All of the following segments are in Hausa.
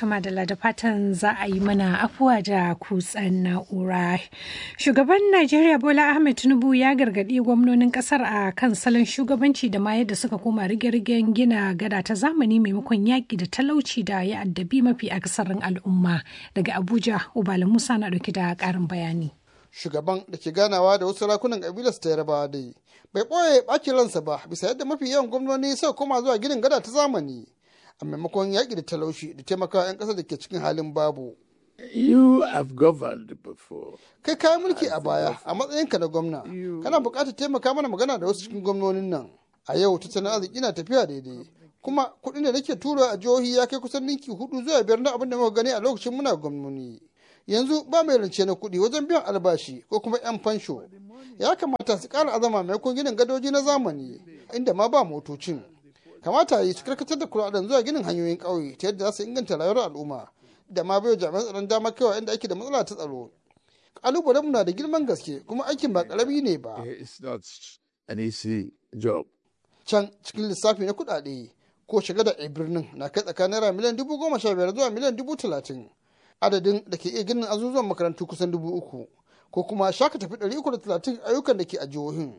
Tuma da da fatan za a yi mana afuwa da kutsen na'ura. Shugaban Najeriya Bola Ahmed Tinubu ya gargaɗi gwamnonin ƙasar a kan salon shugabanci da ma yadda suka koma rige-rigen gina gada ta zamani maimakon yaƙi da talauci da ya addabi mafi akasarin al'umma. Daga Abuja, Ubala Musa na ɗauki da ƙarin bayani. Shugaban da ke ganawa da wasu sarakunan ƙabilar ta Yarbawa dai bai ɓoye ɓacin ransa ba bisa yadda mafi yawan gwamnoni suka koma zuwa ginin gada ta zamani. a maimakon yaƙi da talauci da taimakawa 'yan ƙasa da ke cikin halin babu. You have governed before. Kai kayan mulki a baya a matsayinka na gwamna, kana buƙatar taimaka mana magana da wasu cikin gwamnonin nan. A yau tattalin arziki na tafiya daidai. Kuma kuɗin da nake tura a jihohi ya kai kusan ninki hudu zuwa biyar na abin da muka gani a lokacin muna gwamnoni. Yanzu ba mai rance na kuɗi wajen biyan albashi ko kuma 'yan fansho. Ya kamata su ƙara azama maimakon ginin gadoji na zamani inda ma ba motocin. kamata yi su karkatar da kuɗaɗen zuwa ginin hanyoyin ƙauye ta yadda za su inganta rayuwar al'umma da ma bai jami'an tsaron dama kaiwa inda ake da matsala ta tsaro ƙalubalen na da girman gaske kuma aikin ba ƙarami ne ba It's not an easy job. can cikin lissafi na kuɗaɗe ko shiga da birnin na kai tsakanin naira miliyan dubu goma sha biyar zuwa miliyan dubu talatin adadin da ke iya ginin azuzuwan makarantu kusan dubu uku ko kuma shaka tafi ɗari uku da talatin ayyukan da ke a jihohin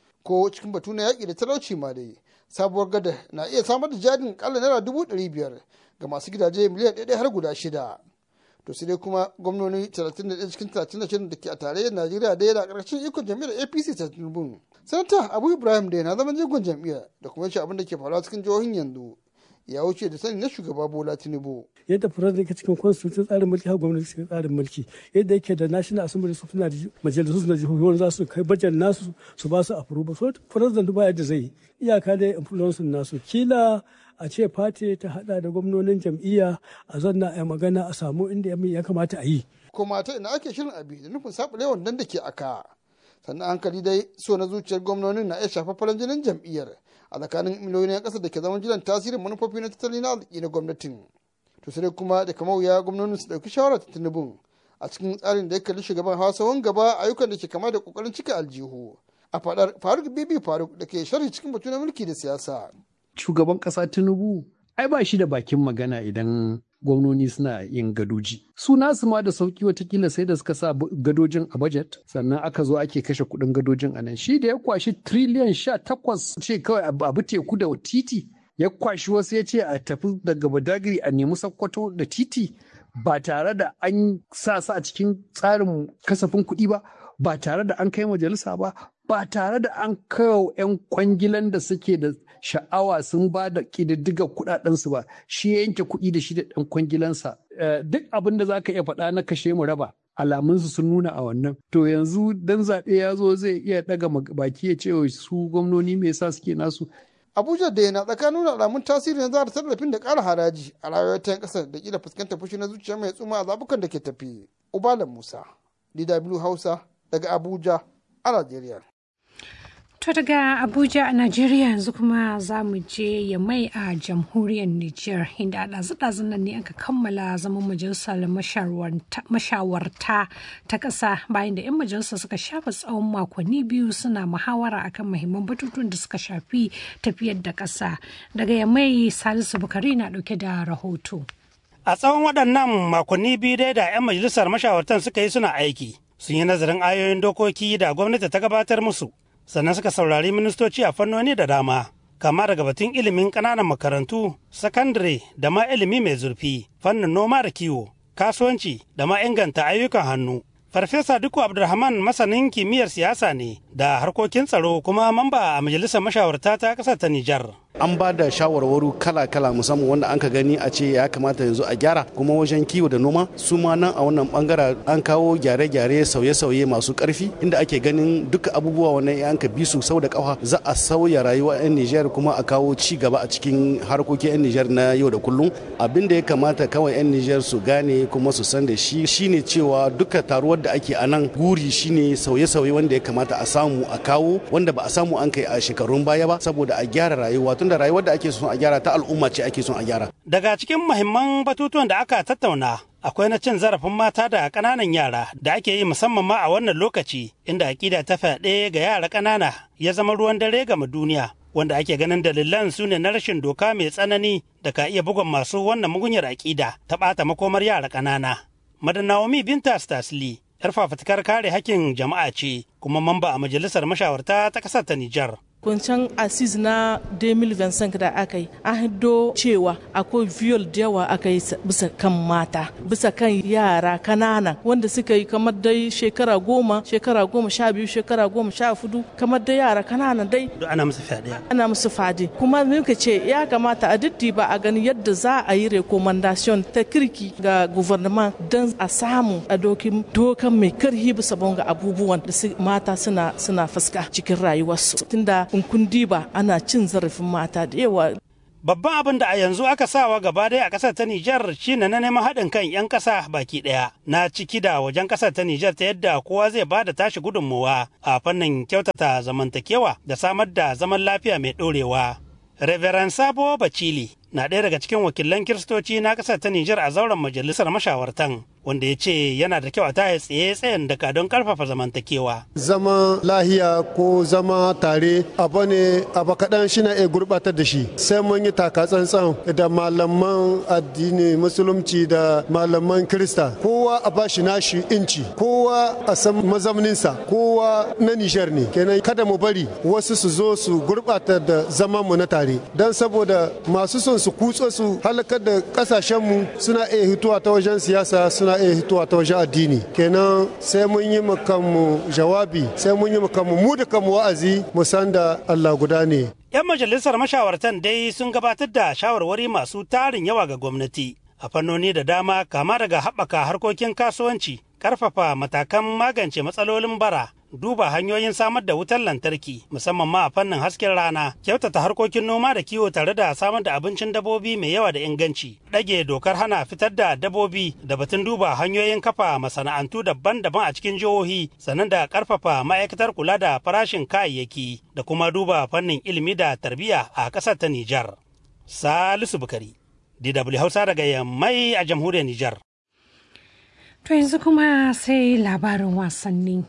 ko cikin batu na yaƙi da talauci ma dai sabuwar gada na iya samar da jarin kalla naira dubu ɗari biyar ga masu gidaje miliyan ɗaya har guda shida to sai dai kuma gwamnoni 31 cikin 36 da ke a tarayyar najeriya da yana ƙarshen ikon jam'iyyar apc ta tinubu sanata abu ibrahim da na zama jigon jam'iyyar da kuma yace abin da ke faruwa cikin jihohin yanzu ya wuce da sani na shugaba bola tinubu yadda furar yake cikin constitution tsarin mulki har gwamnati cikin tsarin mulki yadda yake da national assembly su suna da majalisu suna jihohi wanda za su kai bajan nasu su ba su approval so furar da ba yadda zai iyaka da influence nasu kila a ce fati ta hada da gwamnonin jam'iyya a zanna a magana a samu inda ya kamata a yi kuma ta ina ake shirin abi da nufin saɓule wannan da ke aka sannan hankali dai so na zuciyar gwamnonin na iya shafa farin jinin jam'iyyar a tsakanin miliyoyin 'yan ƙasa da ke zaman jiran tasirin manufofi na tattalin arziki na gwamnatin to sai kuma da kamar wuya gwamnonin su ɗauki shawarar ta tinubun a cikin tsarin da ya kalli shugaban hausawan gaba ayyukan da ke kama da ƙoƙarin cika aljihu a faɗar faruk bibi faruk da ke sharhi cikin batu na mulki da siyasa shugaban ƙasa tinubu ai ba shi da bakin magana idan gwamnoni suna yin gadoji su nasu ma da sauki watakila sai da suka sa gadojin a budget sannan aka zo ake kashe kudin gadojin a nan shi da ya kwashi triliyan sha takwas ce kawai abu teku da titi ya kwashi wasu ya ce a tafi daga badagiri a nemi sakkwato da titi ba tare da an sa su a cikin tsarin kasafin kuɗi ba ba tare da an kai majalisa ba ba tare da an kawo 'yan kwangilan da suke da sha'awa sun ba da ƙididdigar kuɗaɗensu ba shi ya yanke kuɗi da shi da ɗan kwangilansa duk abin da za ka iya faɗa na kashe mu raba alamunsu sun nuna a wannan to yanzu dan zaɓe ya zo zai iya ɗaga baki ya ce su gwamnoni me yasa suke nasu abuja da yana tsakanin nuna alamun tasiri na zara tallafin da ƙara haraji a rayuwar ta ƙasar da kila fuskantar fushi na zuciya mai tsuma a zabukan da ke tafi ubalan musa dw hausa daga abuja a najeriya To daga Abuja a Najeriya yanzu kuma za mu je ya mai a jamhuriyar Nijar inda a ɗazu-ɗazun nan ne aka kammala zaman majalisar mashawarta ta ƙasa bayan da 'yan majalisa suka shafa tsawon makonni biyu suna muhawara akan muhimman batutuwan da suka shafi tafiyar da ƙasa. Daga ya mai Salisu Bukari na ɗauke da rahoto. A tsawon waɗannan makonni biyu dai da 'yan majalisar mashawartan suka yi suna aiki. Sun yi nazarin ayoyin dokoki da gwamnati ta gabatar musu. sannan suka saurari ministoci a fannoni da dama kama daga batun ilimin ƙananan makarantu sakandare da ma ilimi mai zurfi fannin noma da kiwo kasuwanci da ma inganta ayyukan hannu farfesa duku abdulrahman masanin kimiyyar siyasa ne da harkokin tsaro kuma mamba a majalisar mashawarta ta ƙasar ta nijar an ba da shawarwaru kala-kala musamman wanda an ka gani a ce ya kamata yanzu a gyara kuma wajen kiwo da noma su ma nan a wannan bangara an kawo gyare-gyare sauye-sauye masu karfi inda ake ganin duka abubuwa wannan ya an ka bi su sau da kafa za a sauya rayuwa 'yan Nijar kuma a kawo ci gaba a cikin harkokin 'yan Nijar na yau da kullum abin da ya kamata kawai 'yan Nijar su gane kuma su san da shi shine cewa duka taruwar da ake a nan guri shine sauye-sauye wanda ya kamata a samu a kawo wanda ba a samu an kai a shekarun baya ba saboda a gyara rayuwa tunda rayuwar da ake son a gyara ta al'umma ce ake son a gyara. Daga cikin muhimman batutuwan da aka tattauna akwai na cin zarafin mata da ƙananan yara da ake yi musamman ma a wannan lokaci inda aƙida ta fyaɗe ga yara ƙanana ya zama ruwan dare gama duniya wanda ake ganin dalilan su ne na rashin doka mai tsanani da ka iya bugun masu wannan mugunyar aƙida ta ɓata makomar yara ƙanana. Madanawomi Binta Stasli, 'yar fafutukar kare hakkin jama'a ce kuma mamba a majalisar mashawarta ta ƙasar ta Nijar. Kuncan asis na 2025 da aka yi an hiddo cewa akwai viol da yawa aka yi bisa kan mata bisa kan yara kanana wanda suka yi kamar dai shekara goma shekara goma sha biyu shekara goma sha fudu kamar dai yara kanana dai ana musu fyaɗe ana musu fadi kuma muka ce ya kamata a ba a gani yadda za a yi recommendation ta kirki ga gouvernement don a samu a dokin dokan mai karhi bisa bonga abubuwan da mata suna suna fuska cikin rayuwarsu tunda in kun diba ana cin zarafin mata da yawa Babban abin da a yanzu aka sawa gaba ɗaya a ƙasar ta Nijar shine na neman haɗin kan 'yan ƙasa baki ɗaya na ciki da wajen ƙasar ta Nijar ta yadda kowa zai ba da tashi gudunmuwa a fannin kyautata zamantakewa da samar da zaman lafiya mai ɗorewa. Reverend Sabo Bacili na ɗaya daga cikin wakilan kiristoci na ƙasar ta Nijar a zauren majalisar mashawartan wanda ya ce yana da kyau a taya tsaye tsayen daka don karfafa zamantakewa. Zama lahiya ko zama tare abu ne abu kaɗan shi na iya gurɓatar da shi sai mun yi taka tsantsan da malaman addini musulunci da malaman kirista kowa a bashi nashi inci kowa a san mazauninsa kowa na nishar ne kenan kada mu bari wasu su zo su gurɓata da zaman mu na tare don saboda masu son su kutso su halakar da ƙasashenmu suna iya hituwa ta wajen siyasa suna iya hituwa ta wajen addini kenan sai mun yi kanmu jawabi sai mun yi kanmu mu da kanmu wa'azi mu san da Allah guda ne 'yan majalisar mashawartan dai sun gabatar da shawarwari masu tarin yawa ga gwamnati a fannoni da dama kama daga haɓaka harkokin kasuwanci ƙarfafa matakan magance matsalolin bara duba hanyoyin samar da wutar lantarki musamman ma a fannin hasken rana kyautata harkokin noma da kiwo tare da samar da abincin dabobi mai yawa da inganci ɗage dokar hana fitar da dabobi da batun duba hanyoyin kafa masana'antu daban-daban a cikin jihohi sannan da ƙarfafa ma'aikatar kula da farashin kayayyaki da kuma duba fannin ilimi da tarbiyya a ƙasar ta Nijar. Salisu Bukari, DW Hausa daga Yammai a jamhuriyar Nijar. To yanzu kuma sai labarin wasanni.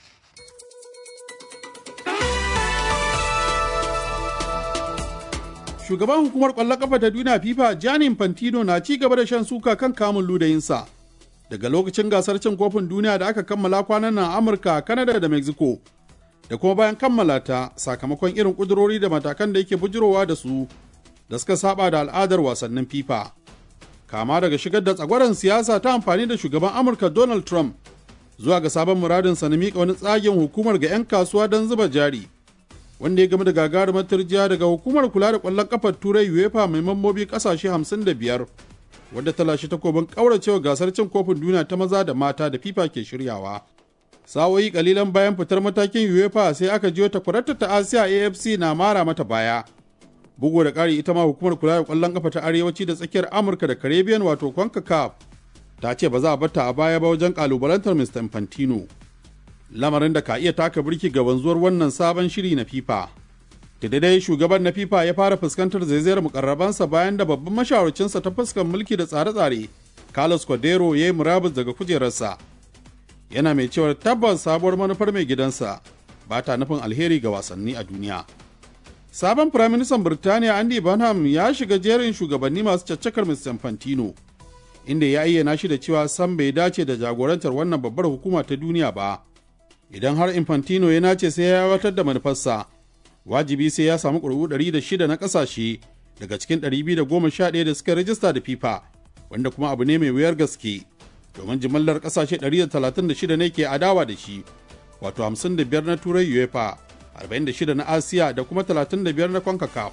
shugaban hukumar kwallon kafa ta duniya fifa gianni infantino na ci gaba da shan suka kan kamun ludayinsa daga lokacin gasar cin kofin duniya da aka kammala kwanan nan amurka kanada da mexico da kuma bayan kammala ta sakamakon irin kudurori da matakan da yake bujirowa da su da suka saba da al'adar wasannin fifa kama daga shigar da tsagwaron siyasa ta amfani da shugaban amurka donald trump zuwa ga sabon muradinsa na miƙa wani tsagen hukumar ga 'yan kasuwa don zuba jari wanda ya game da gagarumar turjiya daga hukumar kula da kwallon kafar turai uefa mai mambobi kasashe 55 wadda ta lashe takobin kauracewa gasar cin kofin duniya ta maza da mata da fifa ke shiryawa sa'o'i kalilan bayan fitar matakin uefa sai aka jiyo takwararta ta asiya afc na mara mata baya bugu da ƙari ita ma hukumar kula da kwallon kafa ta arewaci da tsakiyar amurka da caribbean wato concacaf ta ce ba za a bata a baya ba wajen kalubalantar mr infantino lamarin da ka iya taka birki ga wanzuwar wannan sabon shiri na FIFA. Da dai shugaban na FIFA ya fara fuskantar zaizayar mukarrabansa bayan da babban mashawarcinsa ta fuskar mulki da tsare-tsare, Carlos Cordero ya yi murabus daga kujerarsa. Yana mai cewar tabbas sabuwar manufar mai gidansa ba ta nufin alheri ga wasanni a duniya. Sabon Firaministan Birtaniya Andy Burnham ya shiga jerin shugabanni masu caccakar Mr. Infantino, inda ya ayyana shi da cewa sam bai dace da jagorantar wannan babbar hukuma ta duniya ba. idan har infantino ya nace sai ya aiwatar da manufarsa wajibi sai ya samu ƙuri'u 106 na ƙasashe daga cikin 211 da suka rajista da fifa wanda kuma abu ne mai wuyar gaske domin jimallar ƙasashe 136 ne ke adawa da shi wato 55 na turai uefa 46 na asiya da kuma 35 na concacaf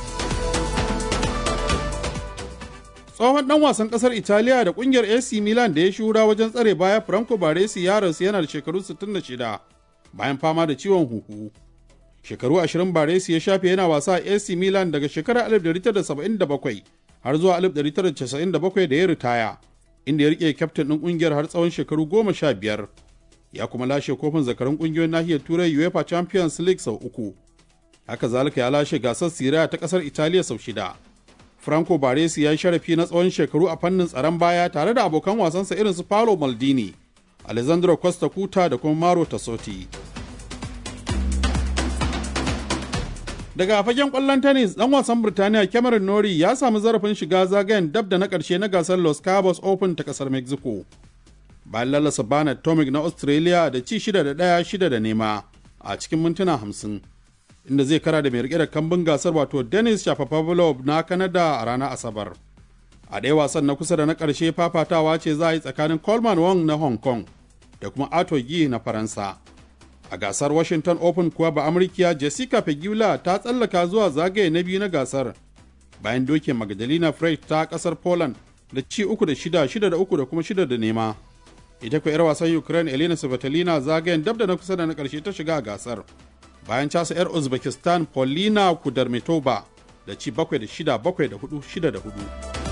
tsohon dan wasan kasar italiya da kungiyar ac milan da ya shura wajen tsare baya franco baresi ya rasu yana da shekaru 66 bayan fama da ciwon huhu shekaru 20 baresi ya shafe yana wasa a ac milan daga shekarar 1977 har zuwa 1997 da ya ritaya inda ya rike kyaftin ɗin kungiyar har tsawon shekaru 15 ya kuma lashe kofin zakarun kungiyoyin nahiyar turai uefa champions league sau uku haka zalika ya lashe gasar siriya ta kasar italiya sau shida Franco Baresi ya yi sharafi na tsawon shekaru a fannin tsaron baya tare da abokan wasansa irin su Paolo Maldini, Alessandro Costa Cuta da kuma Maro Tassotti. Daga fagen kwallon tennis dan wasan Birtaniya Cameron Norrie ya samu zarafin shiga zagayen dab da na ƙarshe na gasar Los Cabos Open ta ƙasar Mexico. Bayan lalasa Bernard Tomic na Australia da ci shida da ɗaya shida da nema a cikin mintuna hamsin. Inda zai kara da mai rike da kambun gasar wato Dennis Shapovalov na Canada a ranar Asabar. A ɗaya wasan na kusa da na ƙarshe fafatawa ce za a yi tsakanin Coleman Wong na Hong Kong da kuma Ato Gi na Faransa. A gasar Washington Open kuwa ba Amurkiya Jessica Pegula ta tsallaka zuwa zagaye na biyu na gasar bayan doke Magdalena Frey ta kasar Poland da ci uku da shida shida da uku da kuma shida da nema. Ita kuwa 'yar wasan Ukraine Elena Svitolina zagayen dab da na kusa da na karshe ta shiga a gasar. Bayan casa 'yar Uzbekistan Polina Kudermetova da ci bakwai da shida bakwai da hudu shida da hudu.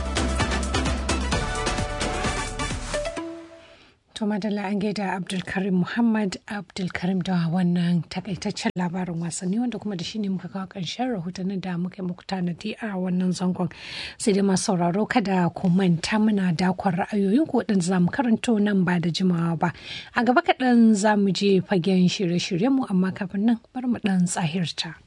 To madalla an gaida Abdulkarim Muhammad Abdulkarim da wannan takaitaccen labarin wasanni wanda kuma da shi ne muka kawo ƙarshen rahotannin da muka muku tanadi a wannan zangon. Sai dai masu sauraro kada ku manta muna dakon ra'ayoyin ku waɗanda za mu karanto nan ba da jimawa ba. A gaba kaɗan za mu je fagen shirye-shiryenmu amma kafin nan bari mu ɗan tsahirta.